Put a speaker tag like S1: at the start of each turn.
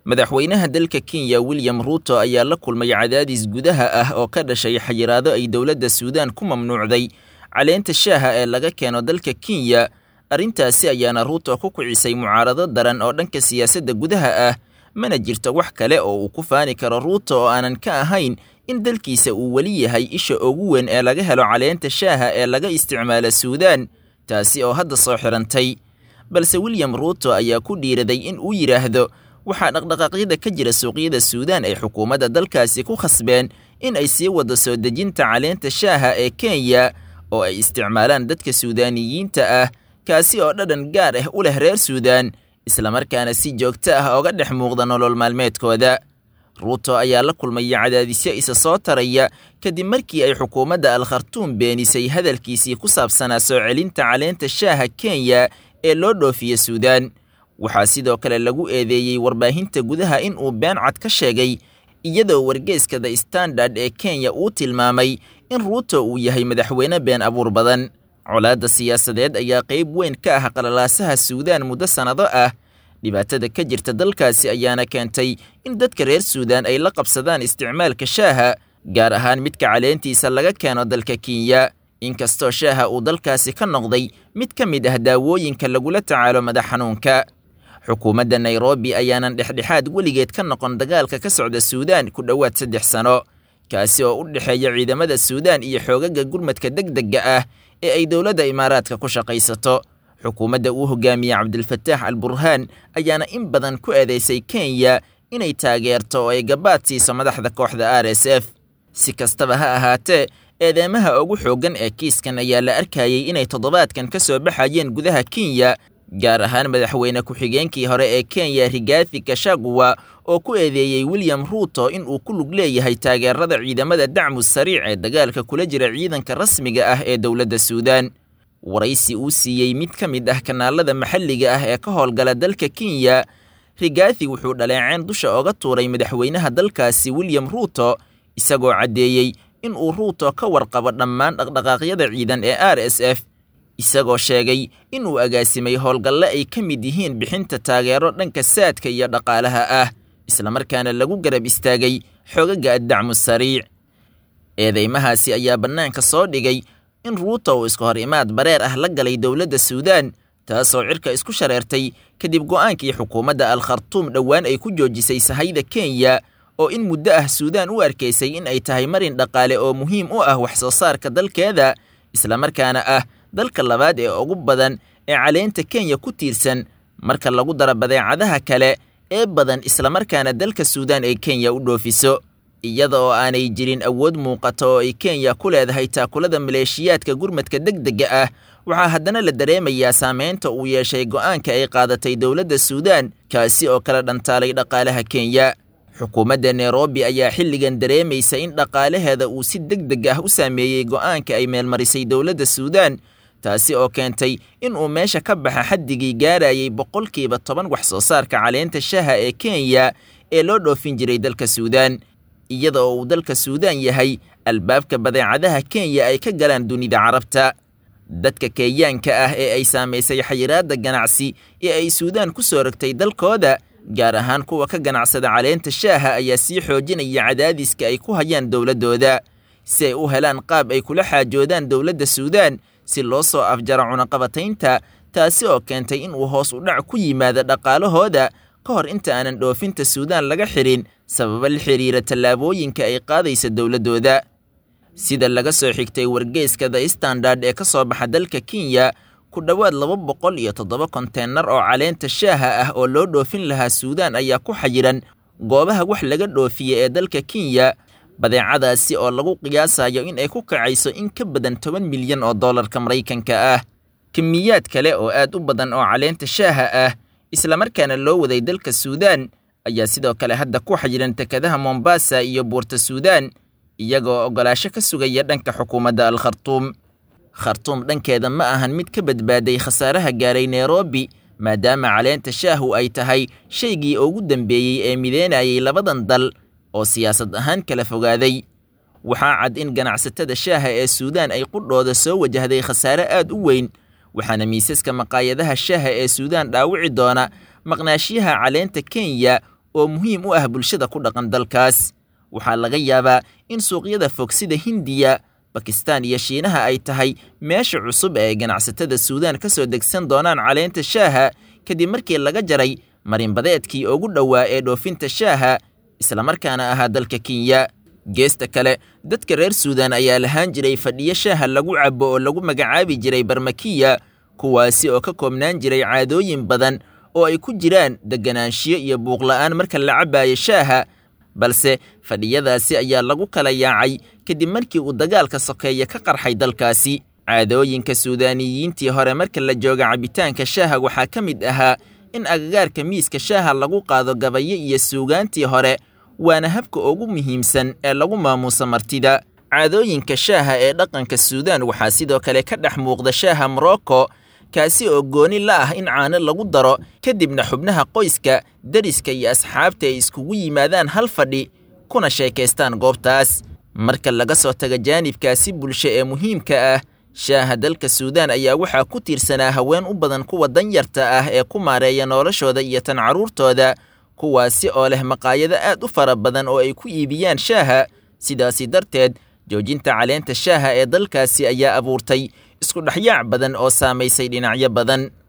S1: madaxweynaha dalka kenya william ruuto ayaa la kulmay cadaadis gudaha ah oo ka dhashay xayiraado ay dowladda suudaan ku mamnuucday caleenta shaaha ee laga keeno dalka kenya arrintaasi ayaana ruuto ku kicisay mucaarado daran oo dhanka siyaasadda gudaha ah mana jirto wax kale oo uu ku faani karo ruuto oo aanan ka ahayn in dalkiisa uu weli yahay isha ugu weyn ee laga helo caleenta shaaha ee laga isticmaala suudaan taasi oo hadda soo xidhantay balse william ruuto ayaa ku dhiiraday in uu yidhaahdo waxaa dhaqdhaqaaqyada ka jira suuqyada suudaan ay xukuumadda dalkaasi ku khasbeen in ay sii wado soo dejinta caleenta shaaha ee kenya oo ay isticmaalaan dadka suudaaniyiinta ah kaasi oo dhadhan gaar ah u leh reer suudaan islamarkaana si joogto ah oga dhex muuqda nolol maalmeedkooda ruuto ayaa la kulmaya cadaadisyo isa soo taraya kadib markii ay xukuumadda al khartuum beenisay hadalkiisii ku saabsanaa soo celinta caleenta shaaha kenya ee loo dhoofiya suudaan waxaa sidoo kale lagu eedeeyey warbaahinta gudaha in uu been cad ka sheegay iyadoo wargeeska the standard ee kenya uu tilmaamay in ruuto uu yahay madaxweyne been abuur badan colaadda siyaasadeed ayaa qayb weyn ka ah qalalaasaha suudaan muddo sannado ah dhibaatada ka jirta dalkaasi ayaana keentay in dadka reer suudaan ay la qabsadaan isticmaalka shaaha gaar ahaan midka caleentiisa laga keeno dalka kenya inkastoo shaaha uu dalkaasi ka noqday mid ka mid ah daawooyinka lagula tacaalo madax xanuunka xukuumadda nairobi ayaanan dhexdhexaad weligeed ka noqon dagaalka ka socda suudaan ku dhowaad saddex sano kaasi oo u dhexeeya ciidamada suudaan iyo xoogaga gurmadka degdega ah ee ay dowladda imaaraadka ku shaqaysato xukuumadda uu hogaamiye cabdilfataax al burhaan ayaana in badan ku eedeysay kenya inay taageerto oo ay gabaad siiso madaxda kooxda r s f si kastaba ha ahaatee eedeemaha ugu xooggan ee kiiskan ayaa la arkayey inay toddobaadkan ka soo baxayeen gudaha kenya gaar ahaan madaxweyne ku-xigeenkii hore ee kenya rigathi kashaguwa oo ku eedeeyey william ruuto in uu ku lug leeyahay taageerada ciidamada dacmu sariic ee dagaalka kula jira ciidanka rasmiga ah ee dowladda suudaan waraysi uu siiyey mid ka mid ah kanaalada maxalliga ah ee ka howlgala dalka kenya rigathi wuxuu dhaleeceen dusha oga tuuray madaxweynaha dalkaasi william ruuto isagoo caddeeyey in uu ruuto ka warqabo dhammaan dhaqdhaqaaqyada ciidan ee r s f isagoo sheegay in uu agaasimay howlgalle ay ka mid yihiin bixinta taageero dhanka saadka iyo dhaqaalaha ah islamarkaana lagu garab istaagay xoogaga addacmu sariic eedeymahaasi ayaa bannaanka soo dhigay in ruuto uu iska hor imaad bareer ah la galay dowladda suudaan taasoo cirka isku shareertay kadib go'aankii xukuumadda al khartuum dhowaan ay ku joojisay sahayda kenya oo in muddo ah suudaan u arkaysay in ay tahay marin dhaqaale oo muhiim u ah wax soo saarka dalkeeda islamarkaana ah dalka labaad ee ugu badan ee caleenta kenya ku tiirsan marka lagu daro badeecadaha kale ee badan islamarkaana dalka suudaan ay kenya u dhoofiso iyada oo aanay jirin awood muuqata oo ay kenya ku leedahay taakulada maleeshiyaadka gurmadka degdega ah waxaa haddana la dareemayaa saameynta uu yeeshay go'aanka ay qaadatay dowladda suudaan kaasi oo kala dhantaalay dhaqaalaha kenya xukuumadda nairobi ayaa xilligan dareemaysa in dhaqaalaheeda uu si deg deg ah u saameeyey go'aanka ay meelmarisay dowladda suudaan taasi oo keentay in uu meesha ka baxa xaddigii gaarayay boqolkiiba toban wax soo saarka caleenta shaha ee kenya ee loo dhoofin jiray dalka suudaan iyada oo uu dalka suudaan yahay albaabka badeecadaha kenya ay ka galaan dunida carabta dadka kenyaanka ah ee ay saamaysay xayiraadda ganacsi ee ay suudaan ku soo rogtay dalkooda gaar ahaan kuwa ka ganacsada caleenta shaaha ayaa sii xoojinaya cadaadiska ay ku hayaan dowladdooda si ay u helaan qaab ay kula xaajoodaan dowladda suudaan si loo soo afjaro cunaqabataynta taasi oo keentay in uu hoos u dhac ku yimaado dhaqaalahooda ka hor inta aanan dhoofinta suudaan laga xidhin sababo la xidhiira tallaabooyinka ay qaadaysa dowladdooda sida laga soo xigtay wargeyska the standard ee ka soo baxa dalka kenya ku dhowaad laba boqol iyo toddoba konteenar oo caleenta shaaha ah oo loo dhoofin lahaa suudaan ayaa ku xayiran goobaha wax laga dhoofiya ee dalka kenya badeecadaasi oo lagu qiyaasayo in ay ku kacayso in ka badan toban milyan oo dollarka maraykanka ah kimiyaad kale oo aad u badan oo caleenta shaaha ah islamarkaana loo waday dalka suudaan ayaa sidoo kale hadda ku xayiran tekadaha mombasa iyo buurta suudaan iyagoo oggolaasho ka sugaya dhanka xukuumadda al khartuum khartuum dhankeeda ma ahan mid ka badbaaday khasaaraha gaaray nairobi maadaama caleenta shaahu ay tahay shaygii ugu dambeeyey ee mideynayay labadan dal oo siyaasad ahaan kala fogaaday waxaa cad in ganacsatada shaaha ee suudaan ay qudhooda soo wajahday khasaare aad u weyn waxaana miisaska maqaayadaha shaaha ee suudaan dhaawici doona maqnaashiyaha caleenta kenya oo muhiim u ah bulshada ku dhaqan dalkaas waxaa laga yaabaa in suuqyada fog sida hindiya bakistaan iyo shiinaha ay tahay meesha cusub ee ganacsatada suudaan ka soo degsan doonaan caleenta shaaha kadib markii laga jaray marinbadeedkii ugu dhowaa ee dhoofinta shaaha islamarkaana ahaa dalka kenya geesta kale dadka reer suudaan ayaa lahaan jiray fadhiyo shaaha lagu cabo oo lagu magacaabi jiray barmakiya kuwaasi oo ka koobnaan jiray caadooyin badan oo ay ku jiraan deganaanshiyo iyo buuqla'aan marka la cabaayo shaaha balse fadhiyadaasi ayaa lagu kala yaacay kadib markii uu dagaalka sokeeye ka qarxay dalkaasi caadooyinka suudaaniyiintii hore marka la jooga cabitaanka shaaha waxaa ka mid ahaa in agagaarka miiska shaaha lagu qaado gabayo iyo suugaantii hore waana habka ugu muhiimsan ee lagu maamuuso martida caadooyinka shaaha ee dhaqanka suudaan waxaa sidoo kale ka dhex muuqda shaaha morocco kaasi oo gooni la ah in caano lagu daro kadibna xubnaha qoyska deriska iyo asxaabta ay iskugu yimaadaan hal fadhi kuna sheekaystaan goobtaas marka laga soo taga jaanibkaasi bulsho ee muhiimka ah shaaha dalka suudaan ayaa waxaa ku tiirsanaa haween u badan kuwa danyarta ah ee ku maareeya noloshooda iyo tan carruurtooda kuwaasi oo leh maqaayado aad u fara badan oo ay ku iibiyaan shaaha sidaasi darteed joojinta caleenta shaaha ee dalkaasi ayaa abuurtay isku dhexyaac badan oo saamaysay dhinacyo badan